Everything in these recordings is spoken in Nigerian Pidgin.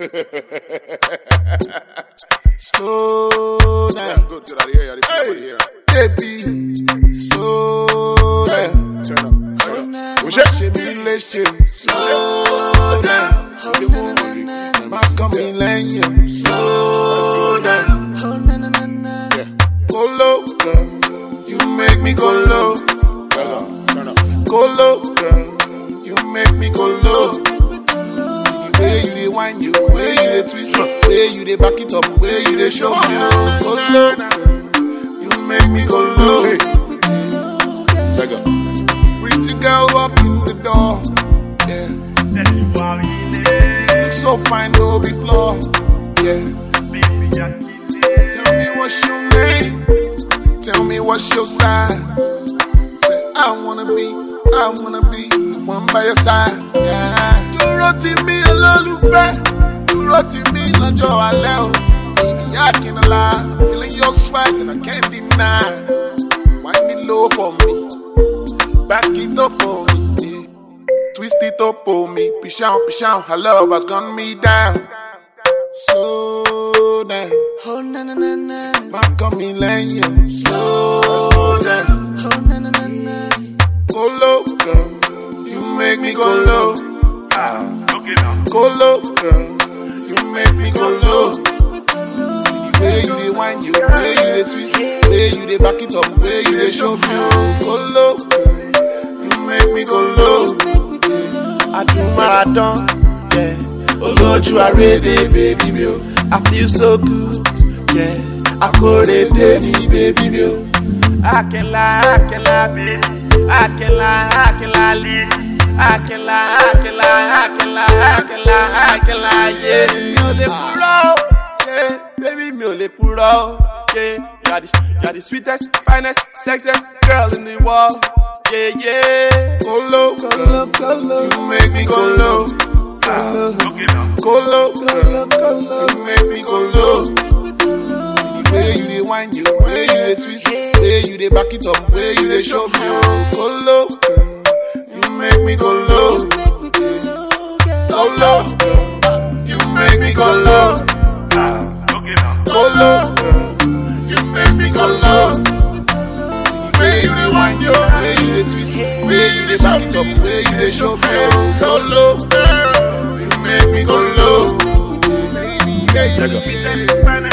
Slow down, Good to that here, this Hey. hey. here. baby. Slow down. Turn up. Turn up. Ṣé ṣe mí léṣe? Slow down. Má kàn mí lẹ́yìn. Slow down. Go low, girl. You make me go low. Turn up. Turn up. Go low, girl. You make me go low. See the way you dey whine, you way you dey twist, way you dey back it up, way you dey show me. oh. Go low, girl. You make me go low. Leg up. Pretty girl walk in the door. Yeah. You look so fine, no be flaw. Yeah. Tell me what's your name. Tell me what's your size. Say I wanna be, I wanna be the one by your side. Yeah. Dúró tì mí olólùfẹ́. Dúró tì mí lọ́jọ́ alẹ́ o. Baby, I can't lie. Feeling your swag and I can't deny. Wind it low for me. Back it up for me. Yeah. Twist it up for me. Push out, push out. Her love has gone me down. Slow down. Má kàn mí lẹ́yìn. Slow down. Go low, girl. You make me go low. Ah. Go low, girl. You make me go low. See the way you dey whine, you way you dey twist, way you dey back it up, way you dey show me. oh. Go low, girl. You make me go low. Adúmáradán, yeah. Olójú arédè, baby mi o. I feel so good, yeah. Akóredé ni baby mi o. Akínlá, akínlá, akínlá, akínlá, akínlá, akínlá, akínlá, akínlá, akínlá, yeah. Mi ò lè purọ́, yeah. Baby mi ò lè purọ́, yeah. You are the, you are the sweetest, finest, sexiest girl in the world. Yeah, yeah. Go low, go low, go low. You make me go low. Go low, go low, go low, go low. You make me go low. See the way you dey whine, you way you dey twist, way you dey back it up, way you dey show me. Oh, go low, girl. You make me go low. Go low, girl. You make me go low. Go low, girl. You make me go low. See the way you dey whine, you way you dey twist, way you dey back it up, way you dey show me. Oh, go low, girl. You make me go low. Baby, yeah,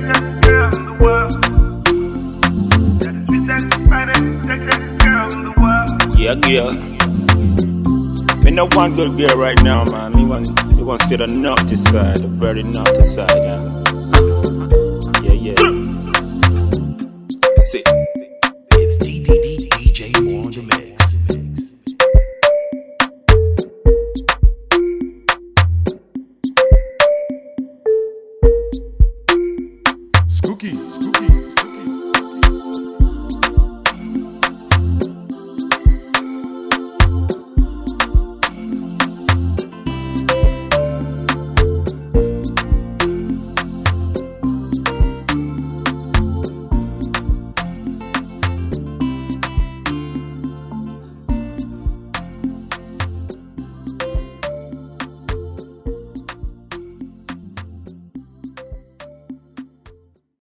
Yeah, yeah. Me no one good girl right now, man. Me want, me want to see the naughty side, the very naughty side, yeah. Yeah, yeah. See. It's DDD DJ on the mix.